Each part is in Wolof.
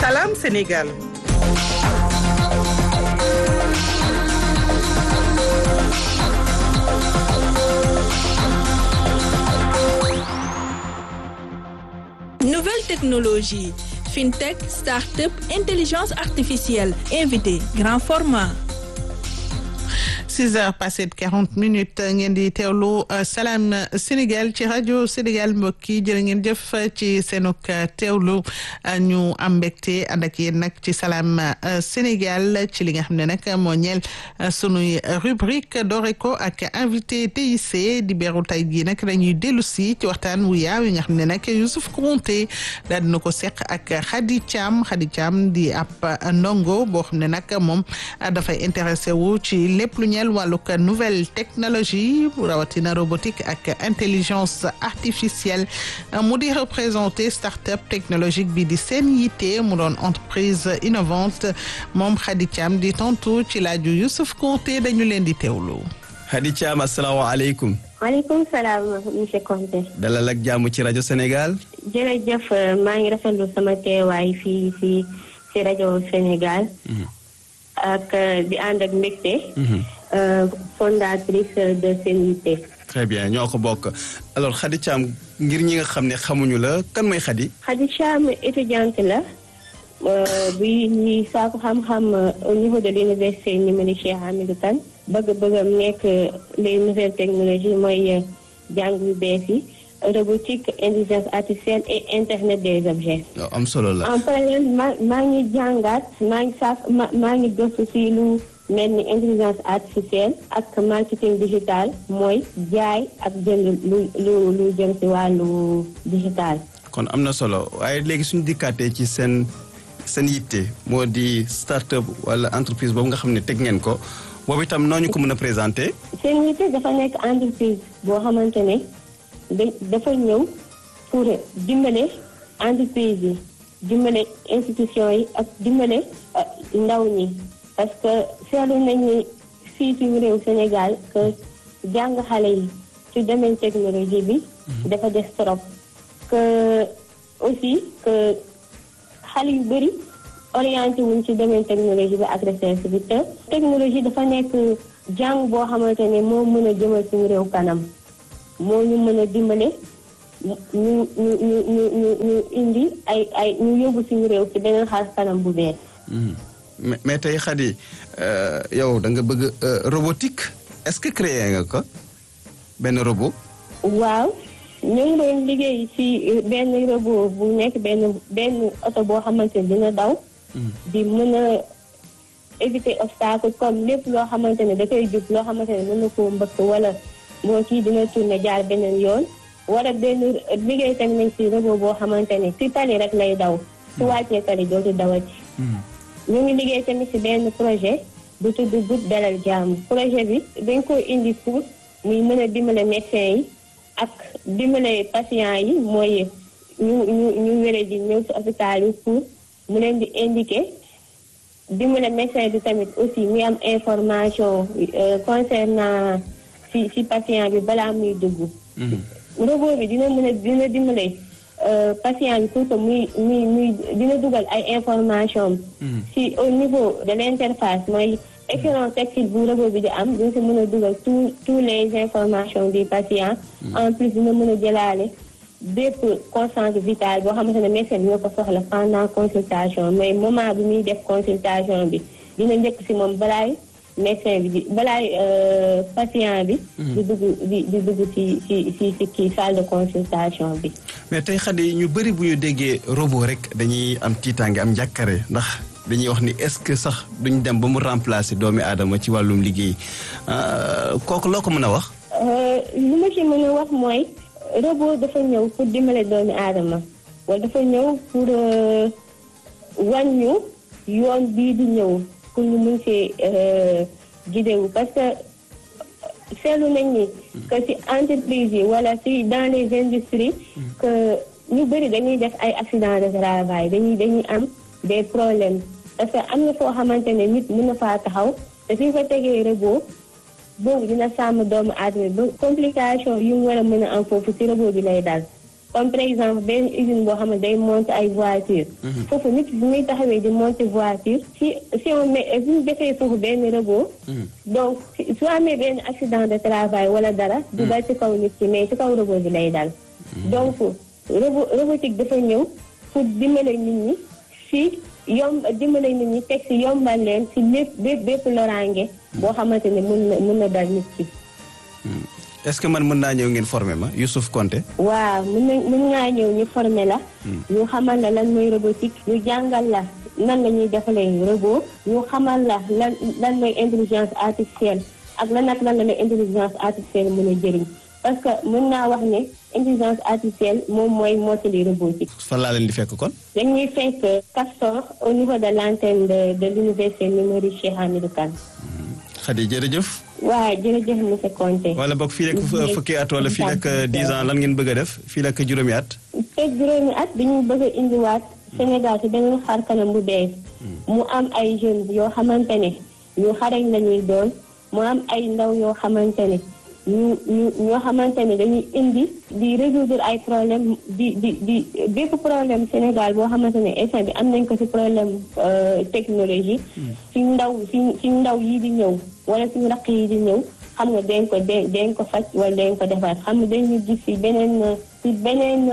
Salam Sénégal. Nouvelles technologies, fintech, start-up, intelligence artificielle, invité, grand format. 6 heures passées de 40 minutes ngeen di teewlu Salam Sénégal ci rajo Sénégal mbokk yi jërë ngeen jëf ci seenuk teewlu ñu am mbégte ànd ak yéen nag ci Salam Sénégal ci li nga xam ne nag moo ñeel sunuy rubrique doore ko ak invité TIC di beeru tay jii nag dañuy dellu si ci waxtaan wu yaaw yi nga xam ne nag Youssouf Konté daal dina ko seq ak Khady Thiam Khady Thiam di ab ndongo boo xam ne nag moom dafay intéressé wu ci lépp lu ñeel wàllug nouvelle technologie rawatina robotique ak intelligence artificielle mu di représenté start-up technologique bi di seen yitte mu doon entreprise innovante moom Khady Thiam di tontu ci laaju Youssouf Konté dañu leen di teewlu. Khady Thiam asalaamaaleykum. maaleykum salaam monsieur Konté. dalal ak jàmm ci rajo Sénégal. jërëjëf maa ngi rafetlu sama teewaay fii fii ci rajo Sénégal. ak di ànd ak mbégte. fondatrice de Sen Yitte. très bien ñoo ko bokk alors Khady Thiam ngir ñi nga xam ne xamuñu la kan mooy Khady. Khady Thiam étudiante la bi ñuy saako xam-xam au niveau de l'université numérique Cheikh Hamidou Kane bëgg-bëggam nekk les nouvelles technologies mooy jàng yu bees yi robotique intelligence artificielle et internet des objets. am solo la. en parallèle maa maa ngi jàngaat maa ngi saaf maa ngi gëstu si lu. mel ni intelligence artificielle ak marketing digital mooy jaay ak jënd lu lu lu jëm ci wàllu digital. kon am na solo waaye léegi suñu dikkaatee ci seen seen yitte moo di start-up wala entreprise boobu nga xam ne teg ngeen ko boobu itam noo ñu ko mën a présenter. seen yitte dafa nekk entreprise boo xamante ne dafa ñëw pour dimbale entreprise yi dimbale institution yi ak dimbale ndaw ñi. parce que seetlu nañ ni fii ci réew Sénégal que jàng xale yi ci domaine technologie bi dafa des trop que aussi que xale yu bëri orienté wuñ ci domaine technologie bi ak recherche bi te technologie dafa nekk jàng boo xamante ne moo mën a jëmal suñu réew kanam moo ñu mën a dimbale ñu ñu ñu ñu ñu ñu indi ay ay ñu yóbbu suñu réew ci beneen xaar kanam bu bees mais mais tey Khady yow da nga bëgg robotique est-ce que créé nga ko benn robot. waaw ñu ngi doon liggéey ci benn robot bu nekk benn benn oto boo xamante ne dina daw. di mën a éviter obstacle comme lépp loo xamante ne da koy jub loo xamante ne mën na koo mbëkk wala moo kii dina tourner jaar beneen yoon. wala benn liggéey tamit nañ ci robot boo xamante ne ci tali rek lay daw. su wàccee tali dootu dawati. ñu ngi liggéey tamit ci benn projet bu tudd groupe dalal jàmm projet bi dañ ko indi pour muy mën a dimbale médecin yi ak dimbale patient yi mooy ñu ñu ñu wére di ñëw ci hôpital yi pour mu leen di indiquer dimbale médecin bi tamit aussi muy am information concernant ci ci patient bi balaa muy dugg robot bi dina mën a dina dimbale patient bi pour que muy muy muy dina dugal ay information si au niveau de l'interface mooy écran tactile bu robot bi di am dina si mën a dugal tous tous les informations du patient en plus dina mën a jëlaale bépp constante vitale boo xamante ne médecin dina ko soxla pendant consultation mais moment bi muy def consultation bi dina njëkk si moom balaay médecin bi di balaay patient bi di dugg di di dugg ci ci ci ci kii salle de consultation bi mais tey Khady ñu bëri bu ñu déggee robot rek dañuy am tiitaange am njàkkare ndax dañuy wax ni est-ce que sax duñ dem ba mu remplacer doomi aadama ci wàllum liggéey kooku loo ko mën a wax li ma ci mën a wax mooy robot dafa ñëw pour dimbale doomi aadama wala dafa ñëw pour wàññu yoon bii di ñëw pour ñu mun see gidewu parce que seetlu nañ ni que ci entreprise yi wala ci dans les industries que ñu bëri dañuy def ay accident de travail dañuy dañuy am des problèmes parce que am na foo xamante ne nit mën na faa taxaw te fi fa tegee robot boobu dina sàmm doomu aadama ba complication yu mu war a mën a am foofu ci robot bi lay dal comme par exemple benn usine boo xam ne day monter ay voiture foofu nit bu muy taxawee di monter voiture si si on met bu ñu defee foofu benn robot donc su amee benn accident de travail wala dara du dal ci kaw nit ki mais ci kaw robot bi lay dal donc robot robotique dafa ñëw pour dimbale nit ñi si yomb dimbale nit ñi teg si yombal leen si lépp bépp bépp loraange boo xamante ne mun na mun na dal nit ki est-ce que man mën naa ñëw ngeen former ma Youssouf Konté waaw mun na mun ngaa ñëw ñu former la ñu xamal la lan mooy robotique ñu jàngal la nan la ñuy defalee robot ñu xamal la lan lan mooy intelligence artificielle ak lan ak lan la la intelligence artificielle mën a jëriñ parce que mën naa wax ne intelligence artificielle moom mooy mottali robotique fan laa leen di fekk kon dañuy fekk Castor au niveau de l'antenne de de l'université numérique Cheikh Hamidou Kane Khady jërëjëf waaw jërëjëf monsieur Konté wala boog fii rek fukki at wala fii rek dix ans lan ngeen bëgg a def fii rek juróomi at te juróomi at dañuy bëgg a indiwaat Sénégal ci beneen xar kanam bu bees mu am ay jeunes yoo xamante ne ñu xarañ la ñuy doon mu am ay ndaw yoo xamante ne ñu ñu ñoo xamante ne dañuy indi di résoudre ay problème di di di bépp problème Sénégal boo xamante ne instant bi am nañ ko ci problème technologie ci ndaw ci ci ndaw yi di ñëw wala suñu raq yi di ñëw xam nga dañ ko dañ ko faj wala dañ ko defar xam nga dañu gis ci beneen ci beneen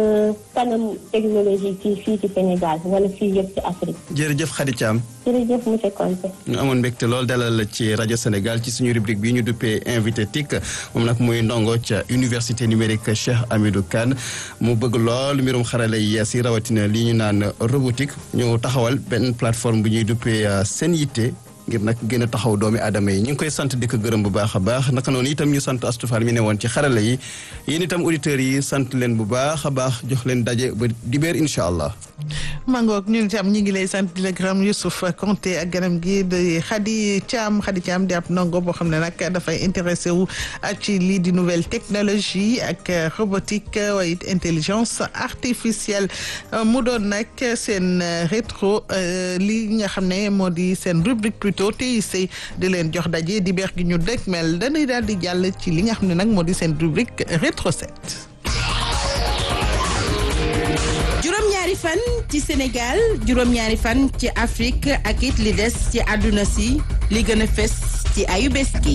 kanam technologie fii fii ci Sénégal wala fii yëpp ci Afrique. jërëjëf Khady Thiam. jërëjëf monsieur Konté. ñu amoon mbégte lool dalal la ci rajo Sénégal ci suñu rubrique bi ñu duppee invité TIC moom nag muy ndongo ca université numérique Cheikh Hamidou Kane mu bëgg lool mbirum xarala yi yees yi rawatina li ñu naan robotique ñu taxawal benn plateforme bu ñuy duppee seen yitte. ngir nag gën a taxaw doomi aadama yi ñu ngi koy sant di ko gërëm bu baax a baax naka noonu itam ñu sant Astou Fall mi ne woon ci xarala yi yéen itam auditeurs yi sant leen bu baax a baax jox leen daje ba dibéer incha allah. mangoog ñun itam ñu ngi lay sant di la gërëm Youssouf Konté ak ganam gi di Khady Thiam Khady Thiam di ab ndongo boo xam ne nag dafay intéressé wu ci lii di nouvelle technologie ak robotique waaye it intelligence artificielle mu doon nag seen rétro li nga xam ne moo di seen rubrique plutôt TIC di leen jox daje di beex gi ñu dëkk mel dañuy daal di jàll ci li nga xam ne nag moo di seen rubrique rétro set juróom-ñaari fan ci Sénégal juróom-ñaari fan ci Afrique ak it li des ci àdduna si li gën a fes ci ayu bés gi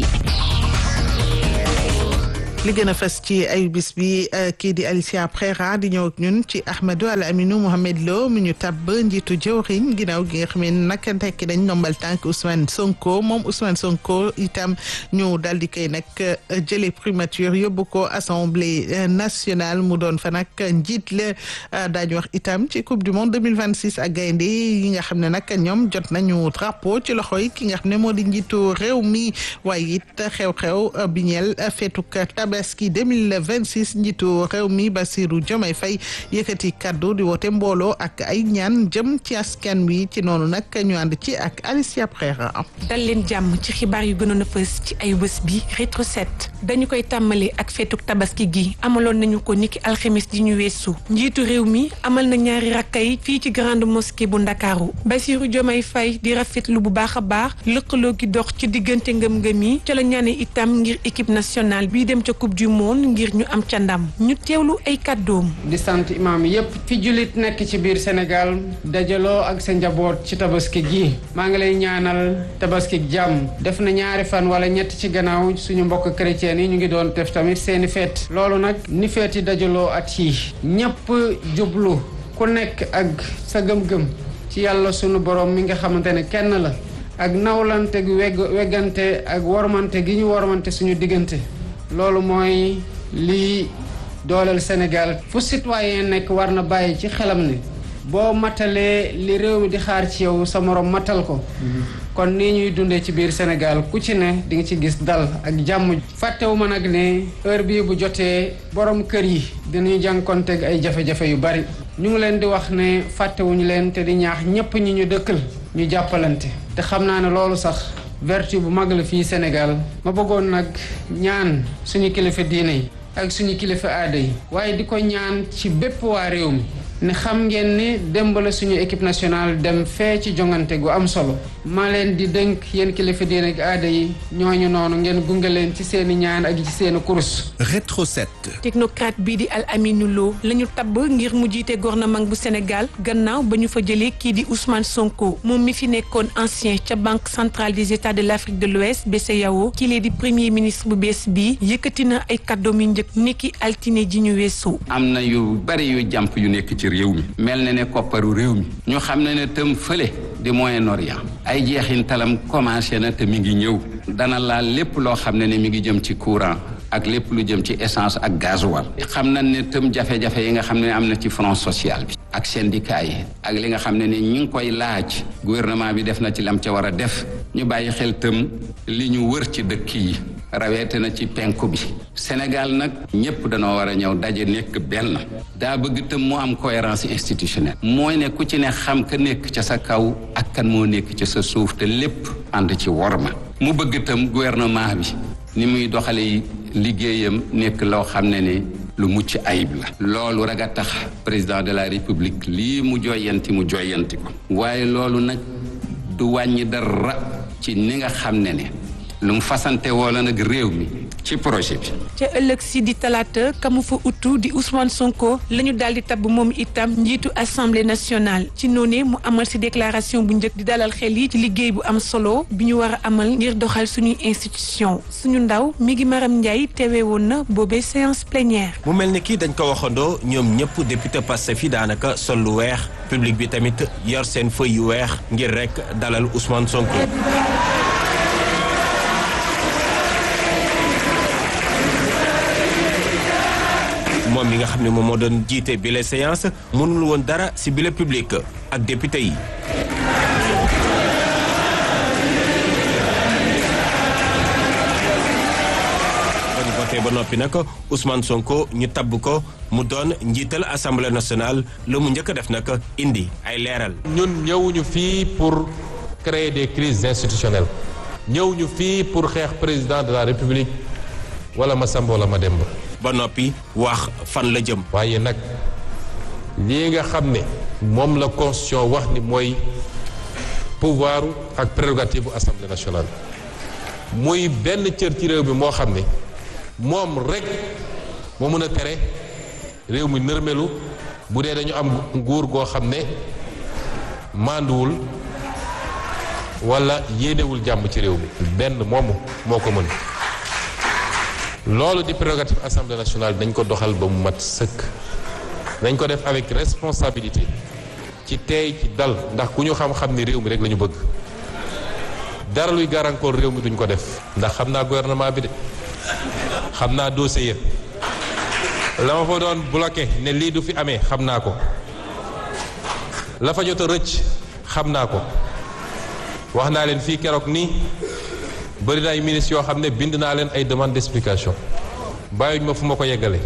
li gën a fës ci ay bis bi kii di Alicia Prera di ñëw ak ñun ci Ahmadou Al Aminou Mohamed Lo mu ñu tabb njiitu jëwriñ ginnaaw gi nga xam ne nag tekki dañ ndombal tànk Ousmane Sonko moom Ousmane Sonko itam ñu daal di koy nag jëlee primature yóbbu ko assemblée nationale mu doon fa nag njiit la daañu wax itam ci coupe du monde 2026 ak gaynde yi nga xam ne nag ñoom jot nañu drapeau ci loxo yi ki nga xam ne moo di njiitu réew mi waaye it xew-xew bi ñeel feetuk tabaski 2026 njiitu réew mi Bassirou Diomaye Faye yëkkati kaddu di woote mbooloo ak ay ñaan jëm ci askan wi ci noonu nag ñu ànd ci ak Alicia Prera. dal leen jàmm ci xibaar yu gënoon a fës ci ay bés bi rétro set dañu koy tàmbali ak feetuk tabaski gi amaloon nañu ko niki alxemes ji ñu weesu njiitu réew mi amal na ñaari rakkay fii ci grande mosquée bu ndakaaru Bassirou Diomaye Faye di rafetlu bu baax a baax lëkkaloo gi dox ci diggante ngëm-ngëm yi ca la ñaane itam ngir équipe nationale bii dem ca coupe du monde ngir ñu am ca ndam ñu teewlu ay kàddoom di sant imaam yépp fi jullit nekk ci biir Sénégal dajaloo ak sa njaboot ci tabaski gi maa ngi lay ñaanal tabaski jàmm def na ñaari fan wala ñett ci gannaaw suñu mbokk chrétien yi ñu ngi doon def tamit seeni feet loolu nag ni feet yi dajaloo at yi ñépp jublu ku nekk ak sa gëm-gëm ci yàlla sunu borom mi nga xamante ne kenn la ak nawlante gi wegg weggante ak wormante gi ñu wormante suñu diggante loolu mooy lii dooleel Sénégal fu citoyen nekk war na bàyyi ci xelam ne boo matalee li réew mi di xaar ci yow sa morom matal ko kon nii ñuy dundee ci biir Sénégal ku ci ne di nga ci gis dal ak jàmm fàttewu ma nag ne heure bii bu jotee borom kër yi dinañu jànkonteeg ay jafe-jafe yu bari ñu ngi leen di wax ne fàttewuñu leen te di ñaax ñépp ñi ñu dëkkal ñu jàppalante te xam naa ne loolu sax vertu bu mag la fii Sénégal ma bëggoon nag ñaan suñu kilifa diine yi ak suñu kilifa aada yi waaye di ko ñaan ci bépp waa réew mi ne xam ngeen ni démb la suñu équipe nationale dem fee ci jongante gu am solo maa leen di dénk yéen kilifa diine ak aada yi ñooñu noonu ngeen gunge leen ci seeni ñaan ak ci seeni kurus. Rétro 7. technocrate bii di Al Aminou Lo la ñu tabb ngir mu jiite gouvernement bu Sénégal gannaaw ba ñu fa jëlee kii di Ousmane Sonko moom mi fi nekkoon ancien ca banque centrale des états de l' Afrique de l'Ouest BCEAO kii lee di premier ministre bu bees bi yëkkati na ay kàddoom yu njëkk niki altine ji ñu weesu. am na yu bari yu jàmp yu nekk ci réew mi mel na ne kopparu réew mi ñu xam ne ne tëm fële di Moyen-Orient ay jeexintalam commencé na te mi ngi ñëw dana laal lépp loo xam ne ne mi ngi jëm ci courant ak lépp lu jëm ci essence ak gasoil xam nañ ne tëm jafe-jafe yi nga xam ne am na ci front social bi ak syndicat yi ak li nga xam ne ne ñi ngi koy laaj gouvernement bi def na ci lam ca war a def ñu bàyyi xel tëm li ñu wër ci dëkk yi raweete na ci penku bi Sénégal nag ñëpp danoo war a ñëw daje nekk benn daa bëgg tëm mu am cohérence institutionnelle mooy ne ku ci ne xam ka nekk ca sa kaw ak kan moo nekk ca sa suuf te lépp ànd ci worma mu bëgg tëm gouvernement bi ni muy doxale liggéeyam nekk loo xam ne ne lu mucc ayib la loolu rek a tax président de la république lii mu joyanti mu joyanti ko waaye loolu nag du wàññi dara ci ni nga xam ne ne lu mu fasante woola nag réew mi ci projet bi ca ëllëg si di talaata kamu fa utu di Ousmane Sonko la ñu daal di tabb moom itam njiitu assemblée nationale ci noonee mu amal si déclaration bu njëkk di dalal xel yi ci liggéey bu am solo bi ñu war a amal ngir doxal suñuy institution suñu ndaw mi ngi Maram Ndiaye teewee woon na boobee séance plénière. mu mel ni kii dañ ko waxandoo ñoom ñëpp député Pastef yi daanaka sol lu weex public bi tamit yor seen feuille yu weex ngir rek dalal Ousmane Sonko. moom mi nga xam ne moom moo doon jiite bile séance mënul woon dara ci bile public ak député yi. ba ñu voté ba noppi nag Ousmane Sonko ñu tabb ko mu doon njiital assemblée nationale la mu njëkk a def nag indi ay leeral. ñun ñëwuñu fii pour créer des crises institutionnelles ñëwuñu fii pour xeex président de la république wala ma Samba wala ma Demba. ba noppi wax fan la jëm. waaye nag lii nga xam ne moom la constitution wax ni mooy pouvoir ak prérogative bu assemblée nationale muy benn cër ci réew mi moo xam ne moom rek moo mën a tere réew mi nërmelu bu dee dañu am nguur goo xam ne mànduwul wala yéenewul jàmm ci réew mi benn moomu moo ko mën loolu di prérogative assemblée nationale dañ ko doxal ba mu mat sëkk dañ ko def avec responsabilité ci teey ci dal ndax ku ñu xam-xam ni réew mi rek la ñu bëgg dara luy gàllankoor réew mi duñ ko def ndax xam naa gouvernement bi de xam naa dossier yëpp la ma fa doon bloqué ne lii du fi amee xam naa ko la fa jot a rëcc xam naa ko wax naa leen fii keroog nii bëri na ay ministres yoo xam ne bind naa leen ay demande d'explication bàyyuñ ma fu ma ko yeggale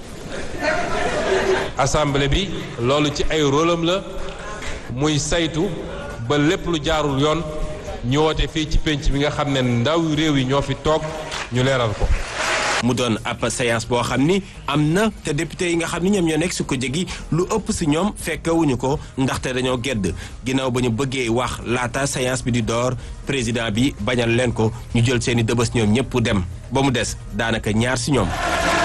assemblée bi loolu ci ay rôle am la muy saytu ba lépp lu jaarul yoon ñu woote fii ci pénc bi nga xam ne ndaw réew yi ñoo fi toog ñu leeral ko mu doon ab séance boo xam ni am na te député yi nga xam ni ñoom ñoo nekk su ko jegi lu ëpp si ñoom fekkewuñu ko ndaxte dañoo gedd ginnaaw ba ñu bëggee wax laata séance bi di door président bi bañal leen ko ñu jël seeni dëbës ñoom ñëpp dem ba mu des daanaka ñaar si ñoom.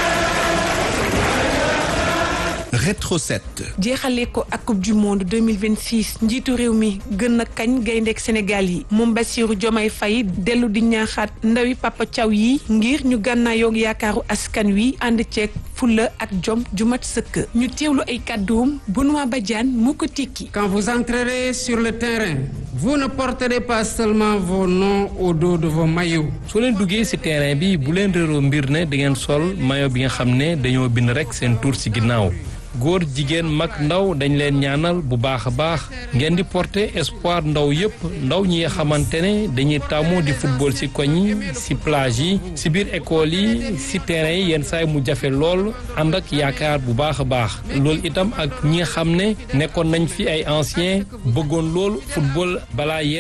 Rétro 7. jeexalee ko ak coupe du monde 2026 njiitu réew mi gën na kañ gayndeek Sénégal yi moom Bassirou Diomaye Faye dellu di ñaaxaat ndawi Papa Thiaw yi ngir ñu gànnaayoog yaakaaru askan wi ànd ceeg fulla ak jom ju mat sëkk ñu teewlu ay kàdduum Benoît Badiane moo ko tikki Quand vous entrerez sur le terrain, vous ne porterez pas seulement vos noms au dos de vos maillots. soo leen duggee ci terrain bi bu leen réeroo mbir ne da ngeen sol maillot bi nga xam ne dañoo bind rekk seen tur ci ginnaaw góor jigéen mag ndaw dañ leen ñaanal bu baax a baax ngeen di porter espoir ndaw yépp ndaw ñi nga xamante ne dañuy tàmmu di football ci koñ yi ci plage yi ci biir école yi ci terrain yi yenn saay mu jafe lool ànd ak yaakaar bu baax a baax loolu itam ak ñi nga xam ne nekkoon nañ fi ay anciens bëggoon lool football balaa yéen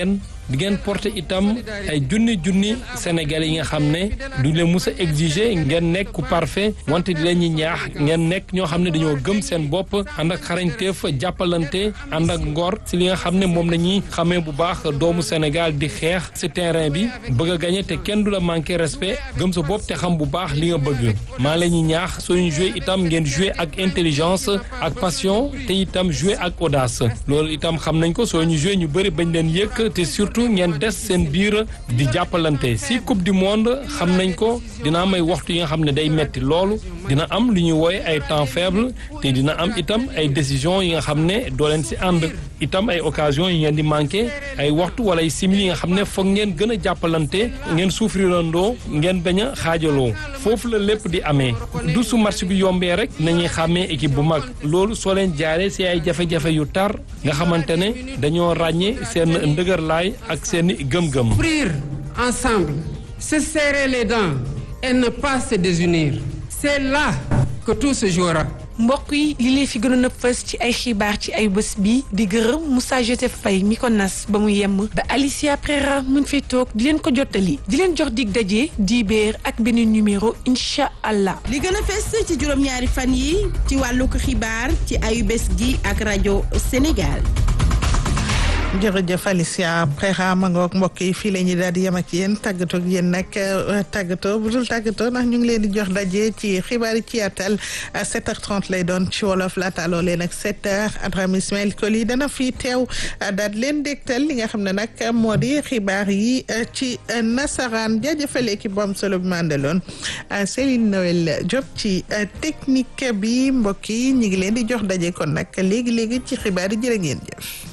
di ngeen porter itam ay junni junni Sénégalais yi nga xam ne duñ leen mus a exiger ngeen nekk ku parfait wante di leen ñi ñaax ngeen nekk ñoo xam ne dañoo gëm seen bopp ànd ak xarañteef jàppalante ànd ak ngor si li nga xam ne moom la ñuy xamee bu baax doomu Sénégal di xeex si terrain bi bëgg a gagné te kenn du la manqué respect gëm sa bopp te xam bu baax li nga bëgg maa la ñuy ñaax sooñu joué itam ngeen joué ak intelligence ak passion te itam joué ak audace loolu itam xam nañ ko soo ñu joué ñu bëri bañ leen yëkk te surtout ngeen des seen biir di jàppalante si coupe du monde xam nañ ko dina am ay waxtu yi nga xam ne day metti loolu dina am lu ñuy wooye ay temps faible te dina am itam ay décision yi nga xam ne doo leen si ànd itam ay occasion yi ngeen di manqué ay waxtu wala ay simili yi nga xam ne foog ngeen gën a jàppalante ngeen souffrirandoo ngeen bañ a xaajaloo foofu la lépp di amee du su match bi yombee rek nañuy xàmmee équipe bu mag loolu soo leen jaaree si ay jafe-jafe yu tar nga xamante ne dañoo ràññee seen ndëgërlaay ak seen gëm-gëm. Souffrir ensemble, se serrer les dents et ne pas se désunir. C'est là que tout se jouera. mbokk yi li leen fi gënoon a fës ci ay xibaar ci ay bés bi di gërëm Moussa Joseph Faye mi ko nas ba mu yemm ba Alicia Prera mun fi toog di leen ko jottali di leen jox dig daje di béer ak beneen numéro incha allah. li gën a fës ci juróom-ñaari fan yi ci wàllu ko xibaar ci ayu bés gi ak rajo Sénégal. jërëjëf Alicia Prera ma ngoog mbokk yi fii la ñuy daal di yem ak yéen tàggatoo ak yéen nag tàggatoo bu dul tàggatoo ndax ñu ngi leen di jox daje ci xibaar yi ci yaatal 7h30 lay doon ci wolof laata loolee nag 7h Adrame Ismaël Koli dana fi teew daal leen dégtal li nga xam ne nag moo di xibaar yi ci nasaraan jaajëfal équipe bu am solo bi ma àndaloon Céline Noël Diop ci technique bi mbokk yi ñu ngi leen di jox daje kon nag léegi léegi ci xibaar yi jërë ngeen jëf.